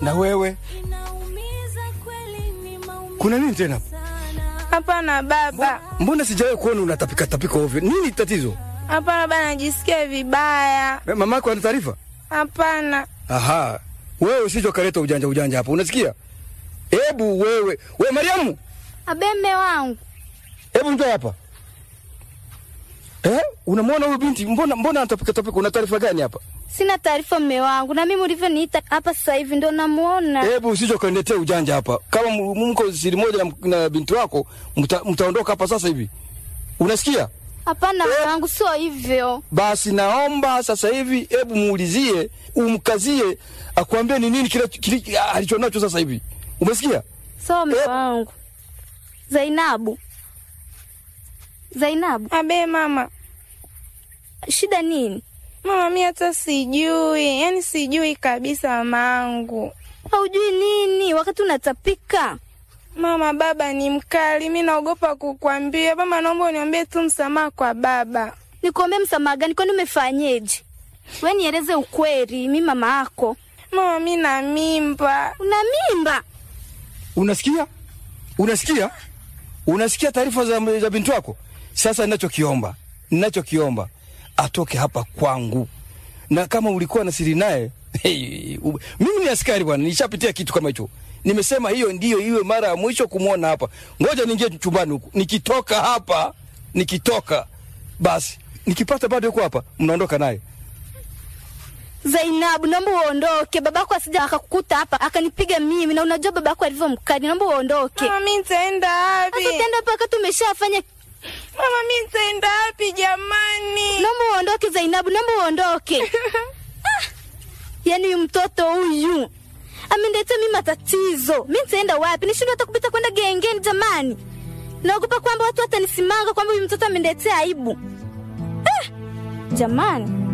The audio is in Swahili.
Na wewe kuna nini tena? Hapana baba, Mbona sijawahi kuona unatapika tapika ovyo? Nini tatizo? hapana baba, najisikia vibaya. Eh, Mama yako ana taarifa? Hapana Aha, wewe usije ukaleta ujanja ujanja hapo, unasikia? Hebu wewe, we Mariamu, Abe mme wangu, hebu njoo hapa. Eh, unamwona huyu binti, mbona mbona anatapika tapika? Una taarifa gani hapa? sina taarifa mme wangu, na mimi ulivyoniita hapa sasa hivi ndo namuona. Hebu usije ukaniletea ujanja hapa. Kama m- mko siri moja na, na binti wako, mta, mtaondoka hapa sasa hivi. Unasikia? Hapana mme wangu, sio hivyo. Basi naomba sasa hivi, hebu muulizie, umkazie, akwambie ni nini kile kile alichonacho sasa hivi. Umesikia? Sio mme Eh. wangu. Zainabu, Zainabu, abe mama, shida nini? mama mi hata sijui, yani sijui kabisa mamangu. Haujui nini wakati unatapika? Mama, baba ni mkali, mi naogopa kukwambia. Mama, naomba uniambie tu msamaha kwa baba. Nikuombe msamaha gani? Kwani umefanyeje? We nieleze ukweli, mi mama yako. Mama, mi na mimba. Una mimba? Unasikia? Unasikia? Unasikia taarifa za, za binti wako? Sasa ninachokiomba, ninachokiomba atoke hapa kwangu, na kama ulikuwa na siri naye hey, u- mimi ni askari bwana, nishapitia kitu kama hicho. Nimesema hiyo ndiyo iwe mara ya mwisho kumwona hapa. Ngoja niingie chumbani huku, nikitoka hapa, nikitoka basi, nikipata bado yuko hapa, mnaondoka naye. Zainabu, naomba uondoke, babako asija akakukuta hapa akanipiga mimi, na unajua babako alivyo mkali. Naomba uondoke. Mama, mi nitaenda wapi? Sasa tenda hapa wakati umeshafanya. Mama, mi nitaenda wapi jamani? Naomba uondoke Zainabu, naomba uondoke. Ah, yaani huyu mtoto huyu ameniletea mimi matatizo. Mi nitaenda wapi? Nishindwe hata kupita kwenda gengeni jamani. Naogopa kwamba watu watanisimanga kwamba huyu mtoto ameniletea aibu. Ah, jamani.